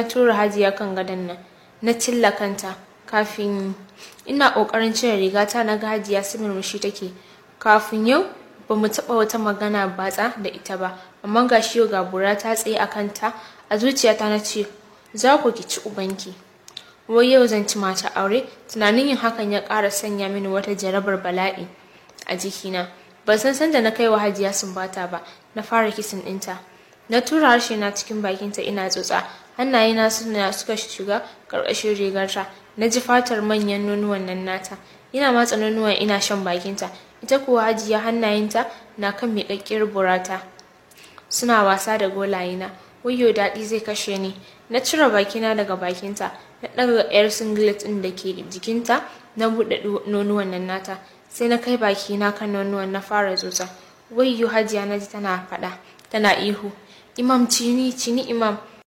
tura hajiya kan gadon nan na cilla kanta kafin ina ƙoƙarin cire rigata na ga hajiya su murmushi take kafin yau ba mu taɓa wata magana batsa da ita ba amma ga shi yau ga bura ta tsaye a kanta a zuciyata na ce za ku ki ci ubanki wai yau zan ci mata aure tunanin yin hakan ya ƙara sanya mini wata jarabar bala'i a jikina ban san sanda na kai wa hajiya sumbata ba na fara kisan ɗinta na tura harshe na cikin bakinta ina tsotsa hannayena suna suka shiga ƙarƙashin rigarta na ji fatar manyan nonuwan nan nata ina matsa nonuwan ina shan bakinta ita kuwa hajiya hannayenta na kan miƙaƙƙiyar burata suna wasa da golayena wayyo daɗi zai kashe ni na cire bakina daga bakinta na ɗaga yar singlet ɗin da ke jikinta na buɗe nonuwan nan nata sai na kai bakina kan nonuwan na fara tsotsa wayyo hajiya na ji tana faɗa tana ihu imam cini cini imam